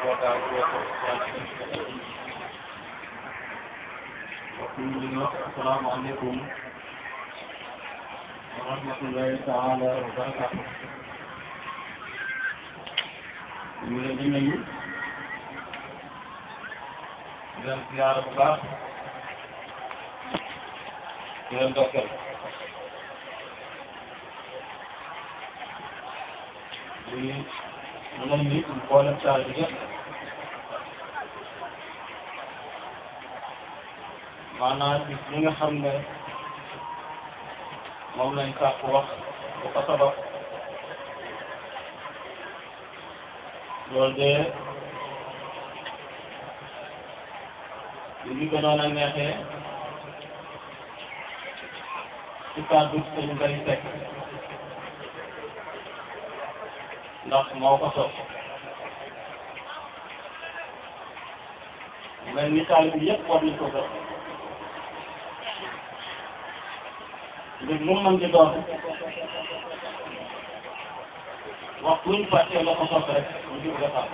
السلام عليكم ورحمة الله تعالى وبركاته ñu ngi leen di nuyu di leen ziyaara bu baax di leen dokkeel di mu ne ni mboolem saa bi yëpp maanaam bis li nga xam ne moom lañ sàkk wax bu ko sabab loolu de li ñu gënoon a neexee ci kàddu sëñ Mbay Sekk ndax moo ko sos mel ni taalibe bi yëpp war nañ ko gën mbir mu mën di doon wax buñ fàttee la ko sos rek ñu jub defar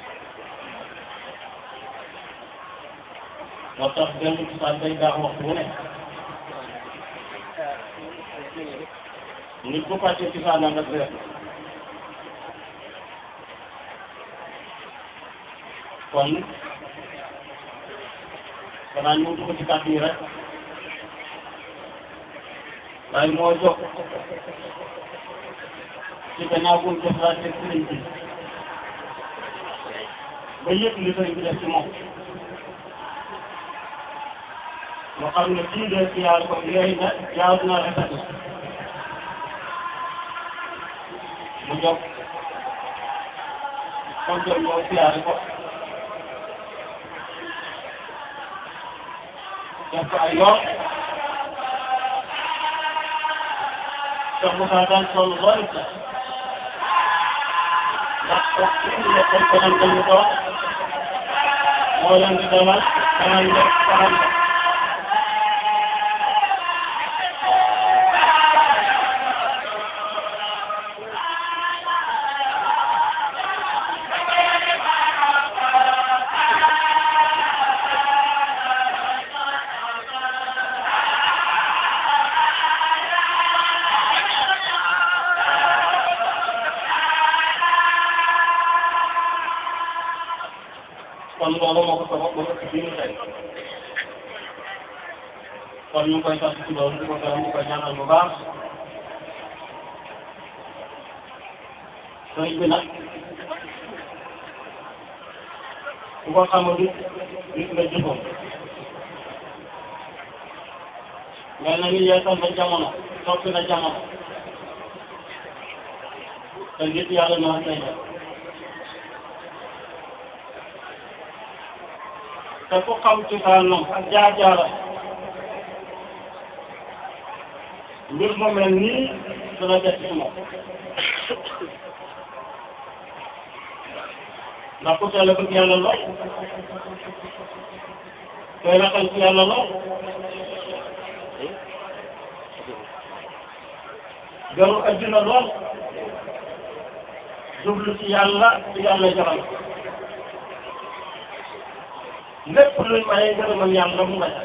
moo tax benn cosaan day baax waxtu bu ne nit bu fàttee cosaanam rek réer kon xanaa ñu dugg ci kàddu yi rek waaye moo jóg ci gannaaw bu ñu jëflante sëriñ bi ba yëpp li sëriñ bi def ci moom moo xam ne kii de si yàlla ko yooyu na yaaw na rafet mu jóg kon jóg ñëw siyaare ko def ko ay yoon Cheikh Moussa daan sonn lool it ndax kooku ci indi la kon konam dañu ko moo leen di demal xamal ne xamal ne kon loolu moo ko sabab ba ëpp bii ñu tey kon ñu ngi koy sant ci loolu di ko gërëm di ko ñaanal bu baax sëriñ bi nag ku ko xamul nit nga jëfam mel na ni yeesal na jamono soppi na jamono te nit yàlla noonu lay def te ku xam ci saanam ak jaar-jaara mbir mu mel nii dana def ci moom ndax ku teel a bëgg yàlla lool koy raxal ci yàlla lool garu addina lool jublu ci yàlla ci yàlla jaral lépp luy maye ngërëmal yàlla mu may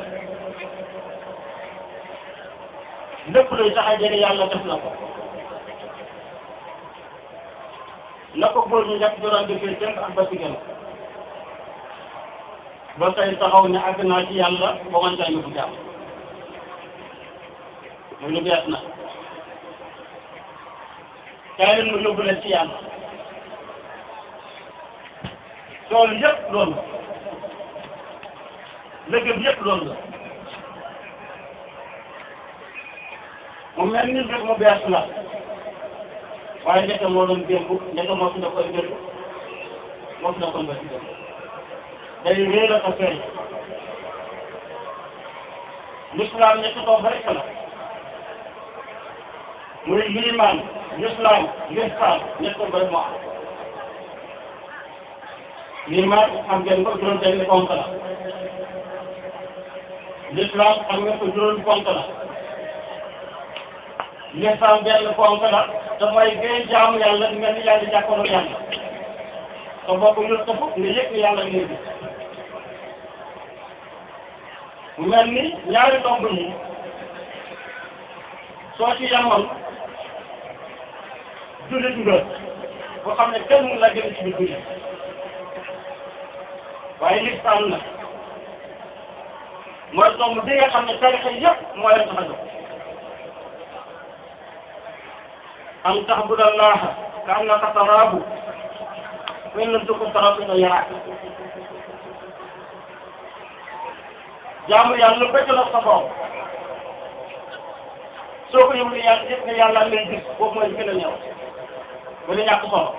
lépp luy tax a jege yàlla def na ko na ko góor ñu njëkk doon defee jënd ak ba ci gën ba tey taxaw ne àgg naa ci yàlla ba man caa yóbbu jàmm muy lu bees na kaay leen mu yóbbu leen ci yàlla loolu yëpp loolu léegi yëpp loolu la mu mel ni mbir mu bees la waaye njëkk moo doon démb njëkk moo fi nekkoon démb moo fi nekkoon ba ci démb day réer a ko feeñ l'islam ñetti toog rek la muy liimaan l'islam l'islam ñetti toog rek moo am liimaan xam ngeen ko juróom benn ponk la l'islam xam ngeen ko juróomi ponk la l'islam benn ponk la te mooy ngay jaamu yàlla di mel ni yaa ngi jàkkaarloo yàlla te boo ko yëg sa bopp nga yëg ne yàlla ngay gis mu mel ni ñaari tomb yi soo ci yemoon jullit nga boo xam ne kenn mun la gën ci biir jullit waaye listaan na mooy tomb bi nga xam ne tarixa yëpp moo leen tax a jóg an taxbuda allaha ka annaka taraahu fa in lam takun taraahu fa innahu yaraak jaamu yàlla bëgg na sa borom soo ko yëngu yàlla yëpp ne yàlla lay gis boobu mooy gën a ñëw ba di ñàkk solo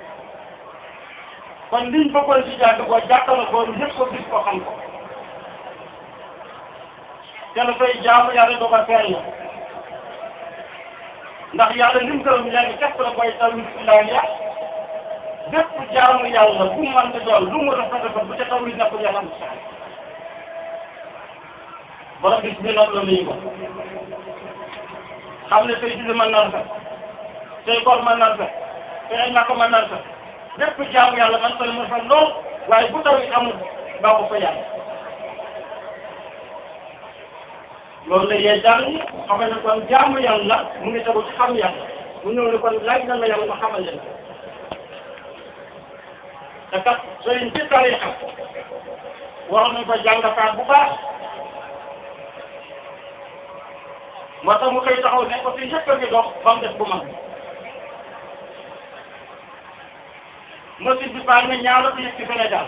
kon liñ bëggoon si jàng boo jàppale ko ñëpp ko gis ko xam ko te dafay jaamu yàlla doo ko feeñ ndax yàlla lim gërëm léegi képp la koy tawhid ilahiya bépp jaamu yàlla bu mu mën di doon lu mu rafet rafet bu ca tawhid nekkul yàlla am sax borom bis bi noonu la nuyu ko xam ne say julli mën na rafet say koor mën na rafet say ay ñàkk mën na rafet bépp jaamu yàlla man ko mu rafet lool waaye bu tawhid amul baa ko fa yàlla loolu la yee jàng xam ne kon jaamu yàlla mu ngi tegu ci xam yàlla mu ñëw ne kon laaj na la yàlla ma xamal leen te kat sëriñ ci tarixa waroon nañ ko jàngataat bu baax moo tax mu koy taxaw ne ko fi yëpp a ngi dox ba mu def bu mag bi machine bi baax na ñaara bi yëg ci Sénégal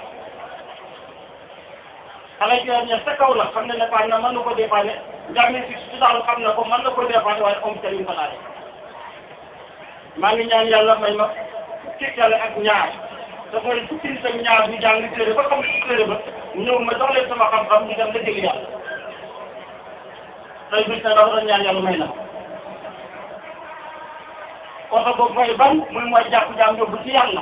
xale yi ña sa kaw la xam ne ne baax na mën na ko dépanner njàng si si daal xam na ko mën na ko dépanner waaye am ca lim ko laale maa ngi ñaan yàlla may ma fukki yàlla ak ñaar te mooy fukki nit ak ñaar ñu jàng téere ba xam ne ci téere ba ñëw ma jox leen sama xam-xam ñu dem la jëli yàlla tey bis na dafa doon ñaan yàlla may na oto boobu mooy ban muy mooy jàpp jaam yóbbu ci yàlla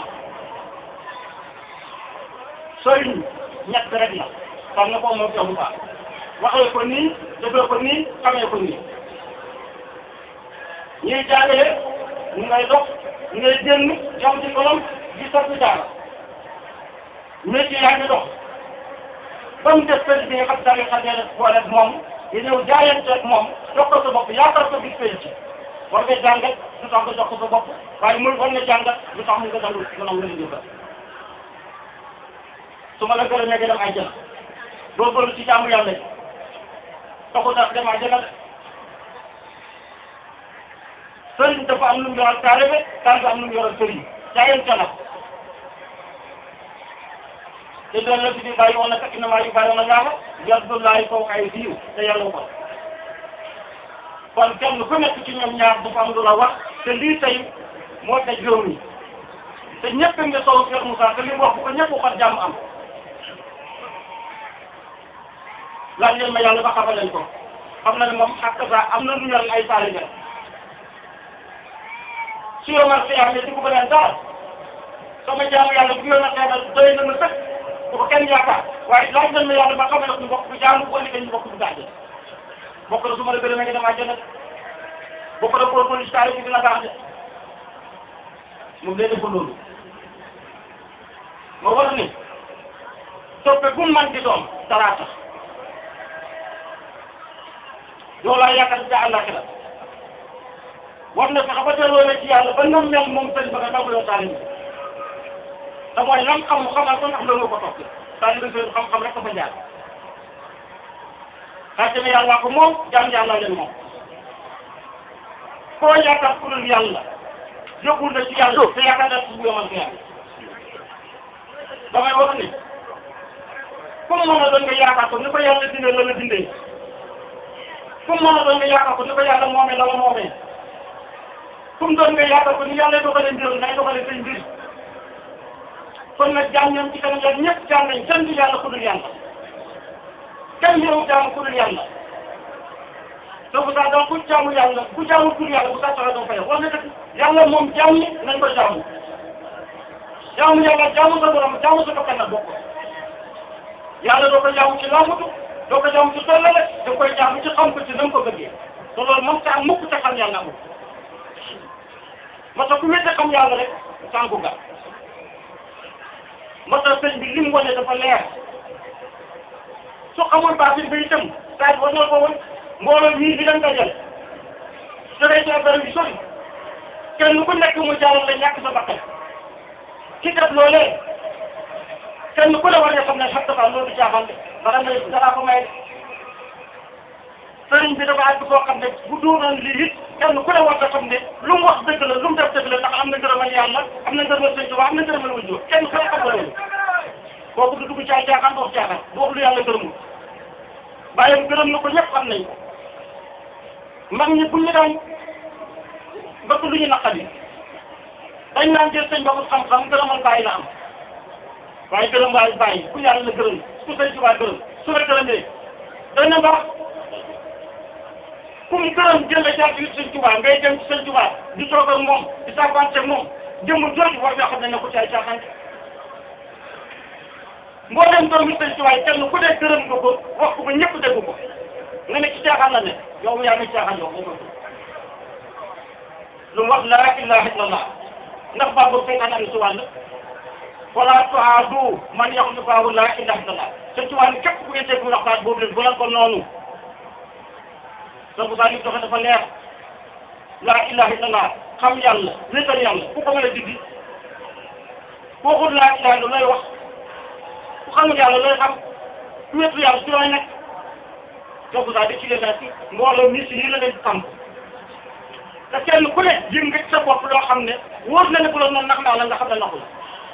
sëriñ ñett rek la xam nga ko moom Cheikh Moussa waxee ko nii defee ko nii xamee ko nii ñuy jàngale ñu ngay dox ñu ngay génn jam ci kolom di soppi daara métier yaa ngi dox ba mu def sëriñ bi nga xam daal xam ne boole moom nga ñëw jaayanteeg moom jox ko sa bopp yaakaar ko bis penc war nga jàngat lu tax nga jox ko sa bopp waaye muy war nga jàngat lu tax mu nga dalul nga nam la jëfal su ma la gërëmee nga dem àjjana doo bëri ci jaamu yàlla yi taxul daal dem àjjana de sëriñ dafa am lu mu yoral taalibe taalibe am lu mu yoral sëriñ jaayante la te doon la fi di bàyyi woon na kat innamaa yubaayi'uuna llaaha yadullaahi fawqa aydiihim te yàlla ko kon kenn ku nekk ci ñoom ñaar dafa am lu la wax te lii tey moo daj réew mi te ñëpp nga sow Cheikh Moussa te li mu wax bu ko ñëpp waxoon jàmm am laaj leen ma yàlla ba xamal leen ko xam na ne moom ak sa am na lu yor ay taalibe su yomal si am ne di ko beneen dara sama jaamu yàlla bu yoon a xeebal doy na ma sëkk bu ko kenn yaakaar waaye laaj leen ma yàlla ba xamal ne ñu bokk bu jaamu bu ëllëgee ñu bokk bu gàcce bokk na su ma la gërëmee nga dem àjjana bokk na pour police taalibe bi dina baax de moom day def loolu moo war ni toppe bu man di doon dara tax loolu laa yaakaar ca àllaaxira war na fexe ba delloo la ci yàlla ba nam mel moom sëñ ba nga dawloo taalibe te mooy lam xam xamal ko ndax loolu ko topp taalibe seen xam-xam rek ko fa jaar xarte ne yàlla ko moom jaam yàlla leen moom koo yaakaar ku dul yàlla yóbbul na ci yàlla te yaakaar naa ci bu yomal ko yàlla damay wax ni comme mën a doon nga yaakaar ko ni ko yàlla dindee la la dindee comme mën a doon nga yaakaar ko ni ko yàlla moomee la la moomee comme doon nga yaakaar ko ni yàlla dogalee mbirum nay dogalee say mbir kon nag jaam ñoom ci kanam yàlla ñëpp jaam nañ kenn du yàlla ku dul yàlla kenn ñëw jaamu ku dul yàlla te bu saa donc ku jaamu yàlla ku jaamu ku dul yàlla bu saa soxla doo fay wax na dëgg yàlla moom jaam ñi nañ ko jaamu jaamu yàlla jaamu sa borom jaamu sa bakkan nag bokk yàlla doo ko jaamu ci laamutu doo ko jaamu ci tollale da koy jaamu ci xam ko ci na nga ko bëggee te loolu moom ta am mukk te xam yàlla amul moo tax ku wéete xam yàlla rek sànku nga moo tax sëñ bi li mu wane dafa leer su xamoon baatin ba itam saa war na ko woon mbooloo ñii di leen dajal su dee ci affaire bi sori kenn ku nekk mu jaaral la ñàkk sa bakkan ci def loolee kenn ku ne war nga xam ne xam dafa loolu caaxaan de bara na dara ko may sëriñ bi dafa àgg foo xam ne bu doonoon lii it kenn ku ne war nga xam ne lu mu wax dëgg la lu mu def dëgg la ndax am na ngërëmal yàlla am na ngërëmal sëñ Tuubaa am na ngërëmal wujju kenn ku ne xam nga loolu kooku du dugg caay caaxaan wax caaxaan du wax lu yàlla gërëmul bàyyam gërëm na ko ñëpp xam nañ ko mag ñi buñ ñu daan bëgg lu ñu naqari dañ naan jël sëñ boobu xam-xam gërëmal bàyyi la am waaye gërëm waaye bàyyi ku yàlla la gërëm ku sëñ Tuubaa gërëm su la gërëmee dana baax ku mu gërëm jël la jaar ci sëñ Tuubaa ngay dem ci sëñ Tuubaa di toog ak moom di saafante ak moom jëmm jooju war nga xam ne ne ko caay caaxaan mboolem doomi sëñ Tuubaa kenn ku dee gërëm nga ko wax ko ba ñëpp dégg ko nga ne ci caaxaan la ne yow yaa ngi caaxaan yow nga ko lu mu wax laa ilaha illallah ndax baabu seytaan am ci wàll wala tuaadu man yaxlu baabu laa ilaha illallah sëñ Tuubaa ni képp ku ngeen dégg mu wax baat boobu leen bu leen ko noonu donc daal di doxe dafa leer laa ilaha illallah xam yàlla wéetal yàlla ku ko mën a diggi ku waxul laa ilaha illallah looy wax ku xamul yàlla looy xam ku wéetu yàlla ci looy nekk donc daal di ci leen ci mbooloo mi si lii la leen xam te kenn ku ne yëg nga ci sa bopp loo xam ne wóor na ne bu la noonu nax naa la nga xam ne naxu la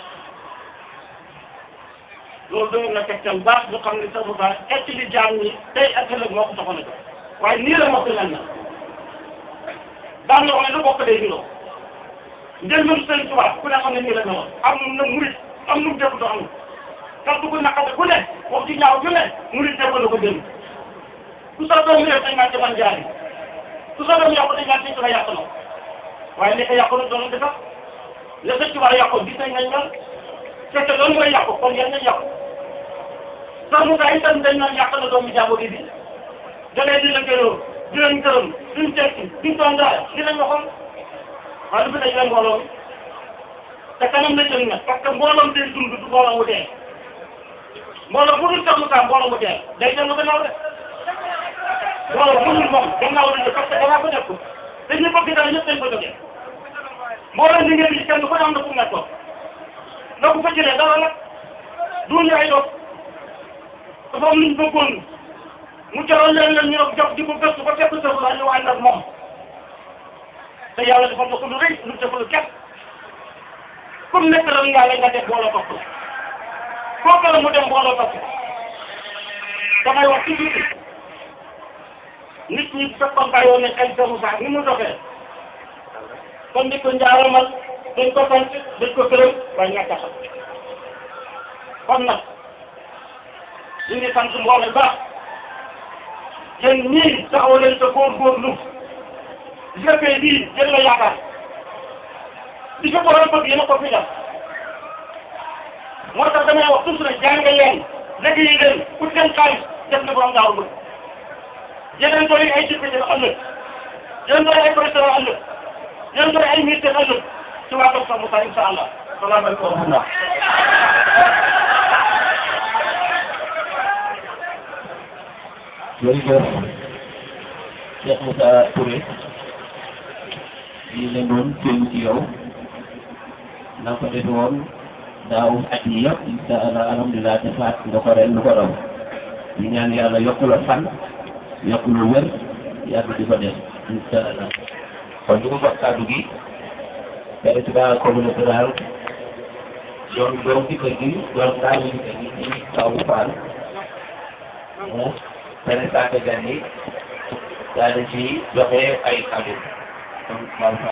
loolu doon na tegtal baax ñu xam ne sa bu baax et li jaam ñi tey ak ëllëg moo ko taxoon a jox waaye nii la mos a mel na daan na wax ne lu bokk day niroo njël mënu sëñ Tuubaa ku ne xam ne nii la meloon am na murit am nu mu def do am kàddu gu naqare ku ne wax ci ñaaw ju ne murit def na ko dem ku sa doom réew dañ maa demal jaari ku sa doom yàqu dañ maa sëñ Tuubaa yàq na waaye li ko yàqu na doon defar la sëñ Tuubaa yàqu gis nañ nañ mel fekk loolu mooy yàqu kon yéen nañ yàqu sax mu gaa itam dañ naan yàq na doomu jàmbur yi bi jëlee di la gërëm di leen gërëm duñ tekki duñ doon dara di leen waxoon waaye du fi dañ leen mbooloo te kanam la jëm nag parce que mbooloom day dund du mbooloo mu dee mbooloo bu dul sax mu saa mbooloo mu dee day dellu gannaaw de mbooloo bu dul moom gannaaw la parce que danaa ko def ko te ñu bëgg dara ñëpp dañ ko jógee mbooloo ni ngeen di kenn ku ne am na fu mu nekkoon na ko fa jëlee dara nag duñu ay dof dafa am luñ bëggoon mu jaral leen leen ñu ne jox di ko gëstu ba fekk sa la ñu ànd ak moom te yàlla dafa na ko lu rëy lu defal képp comme nekk ren ngaa la nga def booloo topp la kooku la mu dem booloo topp damay wax ci biir nit ñi bu fekkoon bàyyoon ne xel sa Moussa ni mu doxee kon di ko njaaramal dañ ko sant dañ ko gërëm waaye ñàkk a xam kon nag ñu ngi sant mbooloo baax yéen ñii taxaw leen sa góorgóorlu jëfee bii jël la yaakaar li fi borom bëgg yéen a ko fi def moo tax damay wax toujours ne jàng leen liggéey leen pour seen xaalis def na borom daaw bëgg yeneen doon ay député ëllëg yeneen doon ay président ëllëg yeneen doon ay ministre ëllëg ci waa Docteur Moussa incha allah salaamaaleykum wa rahmatulah. jërëjëf Cheikh Moussa Touré lii la doon féem ci yow na ko defe woon daaw at yi yëpp incha allah alhamdulilah defaat nga ko ren lu ko raw di ñaan yàlla yokku la fan yokku la wér yàgg di ko def incha allah kon ñu ngi jox kàddu gi président communauté rurale doon doom ci kër gi doon daaw ci kër gi di kaw Fall mu présenté gan yi daal di ci joxe ay kàddu